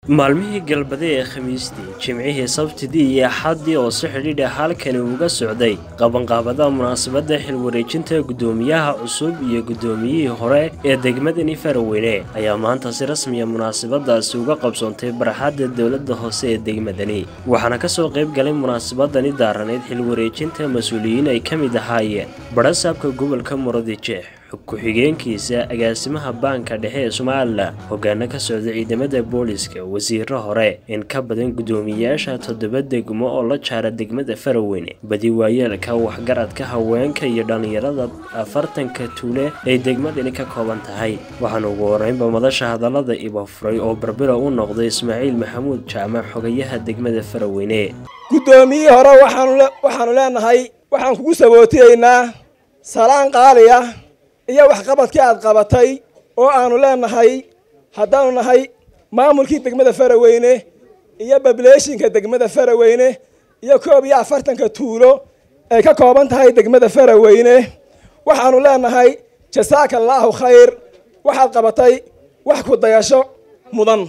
maalmihii galbade ee khamiistii jimcihii sabtidii iyo axaddii oo si xidhiidha halkani uga socday qabanqaabada munaasabadda xilwareejinta guddoomiyaha cusub iyo guddoomiyihii hore ee degmadani faraweyne ayaa maanta si rasmiya munaasabadaasi uga qabsoontay barxadda dowladda hoose ee degmadani waxaana kasoo qayb galay munaasabadani daaraneyd xilwareejinta mas-uuliyiin ay ka mid ahaayeen badhasaabka gobolka muradije ku-xigeenkiisa agaasimaha baanka dhexe ee somalilan hogaano ka socda ciidamada booliska wasiiro hore in ka badan guddoomiyayaasha toddoba degmo oo la jaara degmada faraweyne badi waayeelka waxgaradka haweenka iyo dhallinyarada afartanka tuule ay degmadani ka kooban tahay waxaana ugu horeynba madasha hadallada ibafuray oo barbilo u noqday ismaaciil maxamuud jaamac xogayaha degmada faraweyne guddoomiyihii hore waxaanu leenahay waxaan kugu sabootiyeynaa salaan qaaliya iyo waxqabadkii aad qabatay oo aanu leenahay haddaanu nahay maamulkii degmada faraweyne iyo bableeshinka degmada faraweyne iyo koob iyo afartanka tuulo ay ka kooban tahay degmada faraweyne waxaanu leenahay jasaaka allaahu khayr waxaad qabatay wax ku dayasho mudan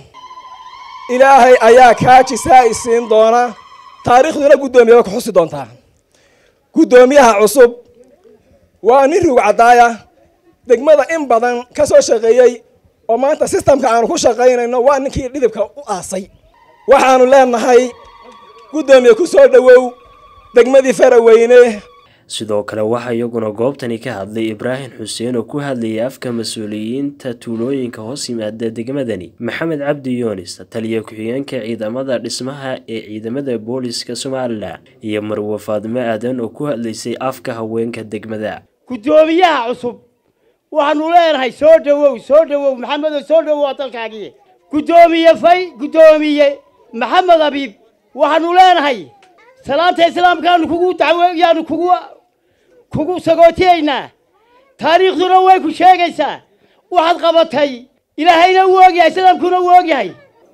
ilaahay ayaa kaa jisaa-i siin doona taariikhduna guddoomiyaha ku xusi doontaa guddoomiyaha cusub waa nin ruug caddaaya degmada in badan ka soo shaqeeyey oo maanta sistamka aanu ku shaqaynayno waa ninkii dhidibka u aasay waxaanu leenahay guddoomiye ku soo dhowow degmadii faraweyne sidoo kale waxaa iyaguna goobtani ka hadlay ibraahim xuseen oo ku hadlayay afka mas-uuliyiinta tuulooyinka hoos yimaada degmadani maxamed cabdi yoonis taliya ku-xigeenka ciidamada dhismaha ee ciidamada booliska somalilan iyo marwe faadimo aadan oo ku hadlaysay afka haweenka degmada guddoomiyaha cusub waxaanu leenahay soo dhowow soo dhowow maxamedo soo dhowow waa dalkaagii guddoomiye fay guddoomiye maxamed abiib waxaanu leenahay salaanta islaamkaanu kugu dacwo yaanu kugu kugu sagootiyaynaa taariikhduna way ku sheegaysaa waxaad qabatay ilaahayna uu ogyahay islaamkuna uu ogyahay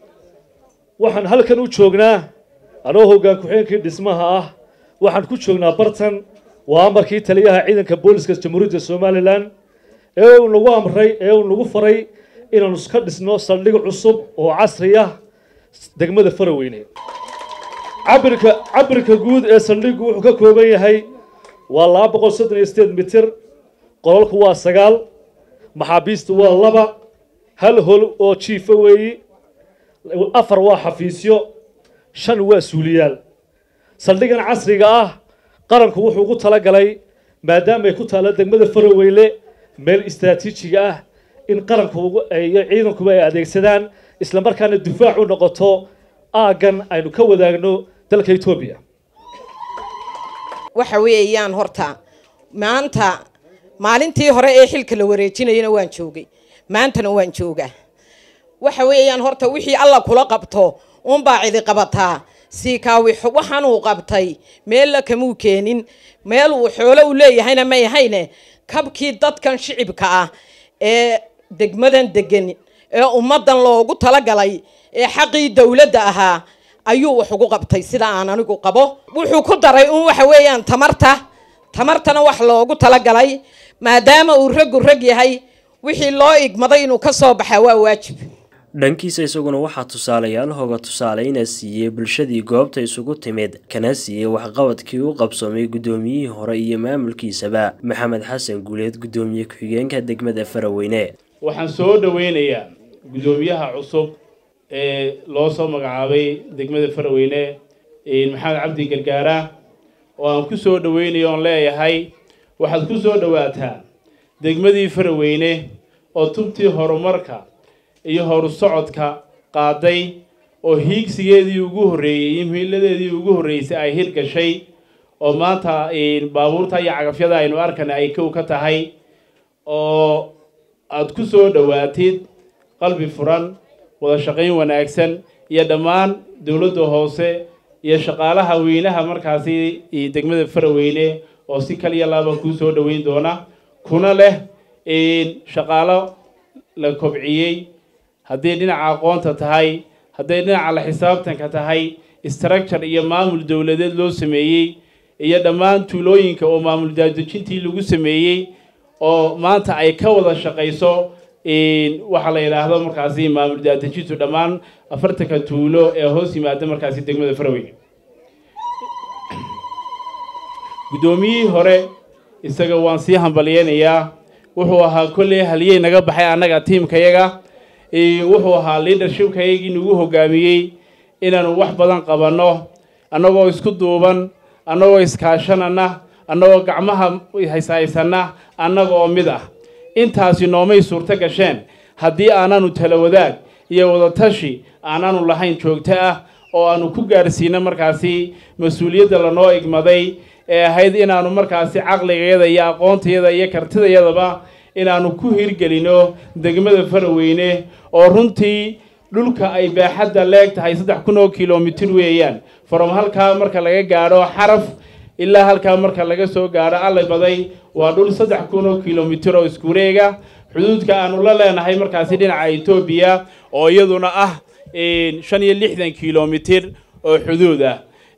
waxaan halkan u joognaa anoo hoggaan ku-xigeenkii dhismaha ah waxaan ku joognaa bartan waa amarkii taliyaha ciidanka booliska jamhuuriyadda somalilan ee uu nagu amray ee uu nagu faray inaanu iska dhisno saldhig cusub oo casri ah degmada faraweyne cabirka cabirka guud ee saldhiggu wuxuu ka kooban yahay waa laba boqol soddon iyo sideed mitir qolalku waa sagaal maxaabiistu waa laba hal hol oo jiifa weeyi afar waa xafiisyo shan waa suuliyaal saldhigan casriga ah qaranku wuxuu ugu talagalay maadaama ay ku taalla degmada faraweyne meel istraatiijiga ah in qaranku iyo ciidankuba ay adeegsadaan isla markaana difaac u noqoto aaggan aynu ka wadaagno dalka etoobiya waxa weeyaan horta maanta maalintii hore ee xilka la wareejinayana waan joogay maantana waan joogaa waxa weeyaan horta wixii alla kula qabto unbaa cidi qabataa siikaawi waxaanuu qabtay meella kamuu keenin meel uu xoolo u leeyahayna may ahayne kabkii dadkan shicibka ah ee degmadan degan ee ummaddan loogu talagalay ee xaqii dowladda ahaa ayuu wax ugu qabtay sida aan anigu qabo wuxuu ku daray un waxa weeyaan tamarta tamartana wax loogu talagalay maadaama uu raggu rag yahay wixii loo igmaday inuu ka soo baxaa waa waajib dhankiisa isaguna waxaa tusaalayaal hooga tusaaleyna siiyey bulshadii goobta isugu timid kana siiyey waxqabadkii u qabsoomay guddoomiyihii hore iyo maamulkiisaba maxamed xasan guuleed guddoomiye ku-xigeenka degmada faraweyne waxaan soo dhoweynayaa guddoomiyaha cusub ee loo soo magacaabay degmada faraweyne maxamed cabdi gargaara oo aan ku soo dhoweynayo oon leeyahay waxaad ku soo dhowaataa degmadii faraweyne oo tubtii horumarka iyo horu socodka qaaday oo hiigsigeedii ugu horreeyey iyo muhiiladeedii ugu horreysay ay hirgashay oo maanta baabuurta iyo cagafyada aynu arkana ay kow ka tahay oo aada ku soo dhowaatid qalbi furan wada shaqayn wanaagsan iyo dhammaan dowladda hoose iyo shaqaalaha weynaha markaasi degmada faraweyne oo si kaliya laaba kuu soo dhoweyn doona kuna leh shaqaalo la kobciyey hadday dhinaca aqoonta tahay hadday dhinaca la xisaabtanka tahay structure iyo maamul dowladeed loo sameeyey iyo dhammaan tuulooyinka oo maamul daadejintii lagu sameeyey oo maanta ay ka wada shaqayso waxaa la yidhaahdo markaasi maamul daadejintu dhammaan afartanka tuulo ee hoos yimaada markaasi degmada faraweyne guddoomiyihii hore isaga waan sii hambalyeynayaa wuxuu ahaa kolley haliyey naga baxay annaga tiimkayaga wuxuu ahaa leadershipkayagii nagu hogaamiyey inaanu wax badan qabanno annagoo isku duuban annagoo iskaashanana annagoo gacmaha hayshaysanna annagoo mid ah intaasi noomay suurto gasheen haddii aanaanu tala wadaag iyo wadatashi aanaanu lahayn joogto ah oo aanu ku gaarsiino markaasi mas-uuliyadda lanoo igmaday ee ahayd inaanu markaasi caqligayada iyo aqoontayada iyo kartidayadaba inaanu ku hirgelino degmada faraweyne oo runtii dhulka ay baaxadda leeg tahay saddex kun oo kilomitir weeyaan from halkaa marka laga gaadho xaraf ilaa halkaa marka laga soo gaadho allay baday waa dhul saddex kun oo kilomitir oo iskureega xuduudka aanu la leenahay markaasi dhinaca etoobiya oo iyaduna ah shan iyo lixdan kilomitir oo xuduud ah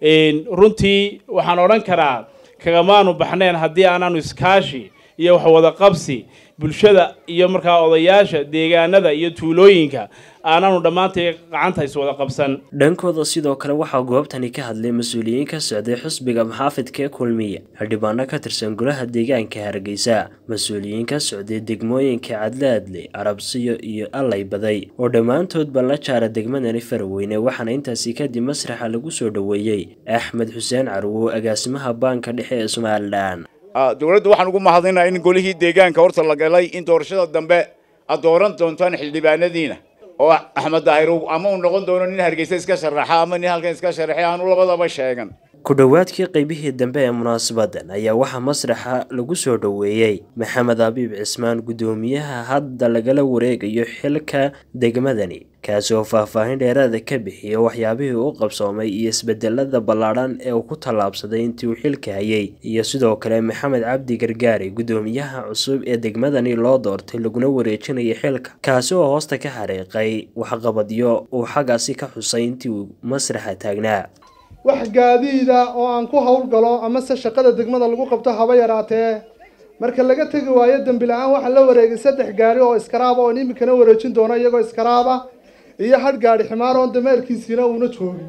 runtii waxaan odhan karaa kagamaanu baxneen haddii aanaanu iskaashi iyo waxwada qabsi bulshada iyo markaa odayaasha deegaanada iyo tuulooyinka aanaanu dhammaantay gacanta iswada qabsan dhankooda sidoo kale waxaa goobtani ka hadlay mas-uuliyiin ka socday xusbiga maxaafidka ee kulmiya xildhibaano ka tirsan golaha deegaanka hargeysa mas-uuliyiin ka socday degmooyinka cadlaadle arabsiyo iyo allay baday oo dhammaantoodba la jaara degmadani faraweyne waxaana intaasi kadib masraxa lagu soo dhoweeyey axmed xuseen carwo agaasimaha baanka dhexe ee somalilan dowladda waxaan ugu mahadinaa in golihii deegaanka horta la galay in doorashada dambe aad dooran doontaan xildhibaanadiina oo axmed daahir ama uu noqon doono nin hargeysa iska sharaxa ama nin halkan iska sharaxay aanu labadaba sheegan ku dhowaadkii qaybihii dambe ee munaasabadan ayaa waxaa masraxa lagu soo dhoweeyey maxamed abiib cismaan guddoomiyaha hadda lagala wareegayo xilka degmadani kaasi oo faahfaahin dheeraada ka bixiya waxyaabihii u qabsoomay iyo isbedelada ballaadhan ee uu ku tallaabsaday intii uu xilka hayay iyo sidoo kale maxamed cabdi gargaari guddoomiyaha cusub ee degmadani loo doortay laguna wareejinaya xilka kaasi oo hoosta ka xariiqay waxqabadyo uu xaggaasi ka xusay intii uu masraxa taagnaa wax gaadiida oo aan ku howlgalo amase shaqada degmada lagu qabto haba yaraatee marka laga tegi waayo dembi la-aan waxaa la wareegay saddex gaari oo iskaraaba oon iminkana wareejin doono iyagoo iskaraaba iyo hadh gaadhi ximaar oon dameerkiisiina uuna joogin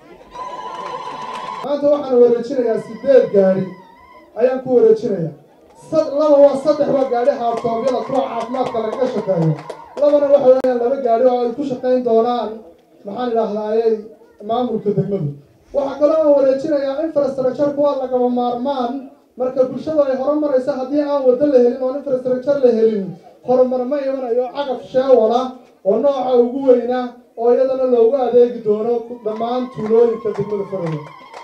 maanta waxaan wareejinayaa sideed gaari ayaan ku wareejinayaa laba waa saddex waa gaadhi haabtoobyada kuwa caafimaadka lagaga shaqeeyo labana waxa weeyaan laba gaadhi oo ay ku shaqayn doonaan maxaan idhaahdayey maamulka degmadu waxaa kaloo aan wareejinayaa infrastructure-ku waa lagaba maarmaan marka bulshadu ay horumarayso haddii aan waddo la helin oon infrastructure la helin horumar ma imanayo cagaf sheewala oo nooca ugu weyna oo iyadana loogu adeegi doono dhammaan tuulooyinka degmada farada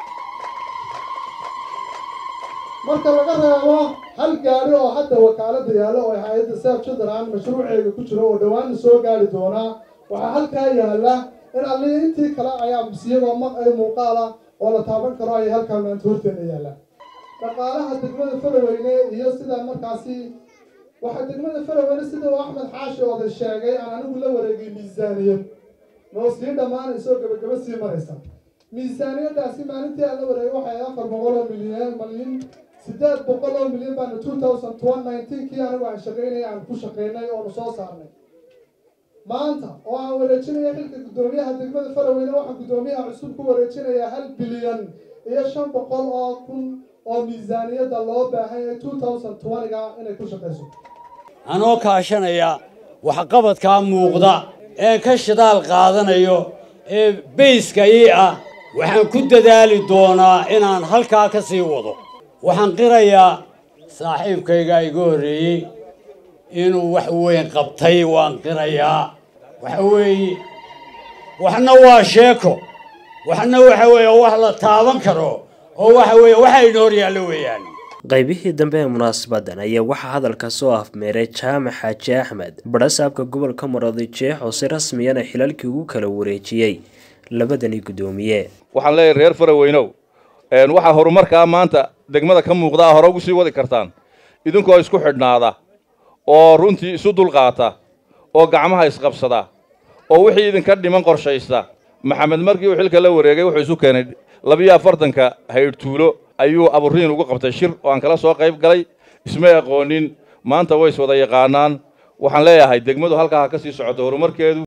marka laga reebo hal gaari oo hadda wakaalada yaallo oo hay-adda sef jadaran mashruuceega ku jiro oo dhawaana soo gaari doonaa waxaa halkaa yaalla in allii intii kale ayaa iyagoo ma ay muuqaala oo la taaban karo ayay halkaa maanta horteena yaallaan dhaqaalaha degmada faraweyne iyo sida markaasi waxaa degmada faraweyne sida uu axmed xaashi oday sheegay aan anigu la wareegay miisaaniyad noo sii dhammaanayso gabagaba sii maraysa miisaaniyadaasi maalintii aan la wareegay waxay afar boqol oo milyan malyan siddeed boqol oo milyan baana two thousand one nineteen kii anigu aan shaqaynay aan ku shaqaynay oonu soo saarnay maanta oo aan wareejinaya xilka guddoomiyaha degmada faraweyne waxaan guddoomiyaha cusub ku wareejinayaa hal bilyan iyo shan boqol oo kun oo miisaaniyadda loo baahan yahay two thousand twentyga inay ku shaqayso anoo kaashanaya waxqabadkaa muuqda ee ka shidaal qaadanayo ee bayska ii ah waxaan ku dadaali doonaa inaan halkaa ka sii wado waxaan qirayaa saaxiibkayga iga horreeyey inuu wax weyn qabtay waan qirayaa waxa weeye waxna waa sheeko waxna waxa weeye wax la taaban karo oo waxa weeye waxa inoo hor yaallo weeyaan qaybihii dambe ee munaasabadan ayaa waxaa hadalka soo afmeeray jaamac xaaji axmed badhasaabka gobolka marooday jeex oo si rasmiyana xilalkii ugu kala wareejiyey labadani guddoomiye waxaan leeyahay reer faraweynow waxaa horumarkaa maanta degmada ka muuqdaa hore ugu sii wadi kartaan idinkoo isku xidhnaada oo runtii isu dulqaata oo gacmaha isqabsada oo wixii idinka dhiman qorshaysta maxamed markii uu xilka la wareegay wuxuu isu keenay labiyo afartanka haydhtuulo ayuu aburiin ugu qabtay shir oo aan kala soo qayb galay ismay aqoonin maanta way is wada yaqaanaan waxaan leeyahay degmadu halkaa ha ka sii socoto horumarkeedu